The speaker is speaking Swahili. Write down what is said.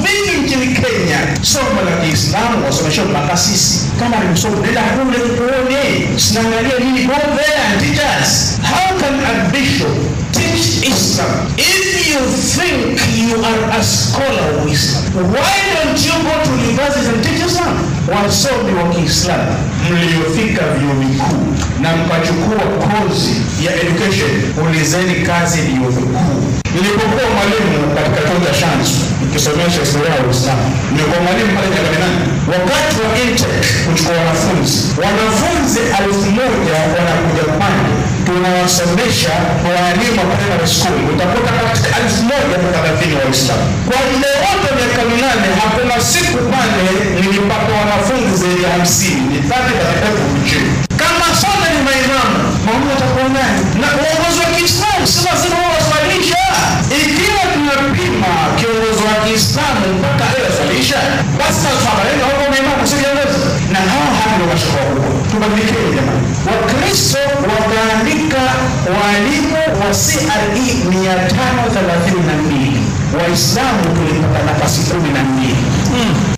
mingi nchini Kenya, somo la Kiislamu wasomesha makasisi. Kama ni msomo, nenda kule uone, sinaangalia nini. Go there and teach us. How can a bishop teach Islam if you think you are a scholar of Islam? Why don't you go to university and teach Islam? Wasomi wa Kiislamu mliofika vyuo vikuu na mkachukua kozi ya education, ulizeni kazi vyuo vikuu. Nilipokuwa mwalimu katika chuo cha Shanzu nikisomesha historia ya Uislamu, nilikuwa mwalimu pale Nyakaminani. Wakati wa intake kuchukua wanafunzi, wanafunzi elfu moja wanakuja pale, tunawasomesha walimu wa primary school, utakuta katika elfu moja na thelathini wa Uislamu. Kwa muda wote miaka minane, hakuna siku pale nilipata wanafunzi zaidi ya hamsini, ni thati katika kuchini kama sote ni maimamu, maumu atakuwa nani? Na uongozi wa Kiislamu si lazima wao waswalisha. Ikiwa tunapima kiongozi wa Kiislamu mpaka awe aswalisha, basi tasabarini huko maimamu si viongozi, na hawa hapa ndio mashaka wakubwa. Tubadilikeni jamani. Wakristo wakaandika walimu wa CRE mia tano thelathini na mbili Waislamu tulipata nafasi kumi na mbili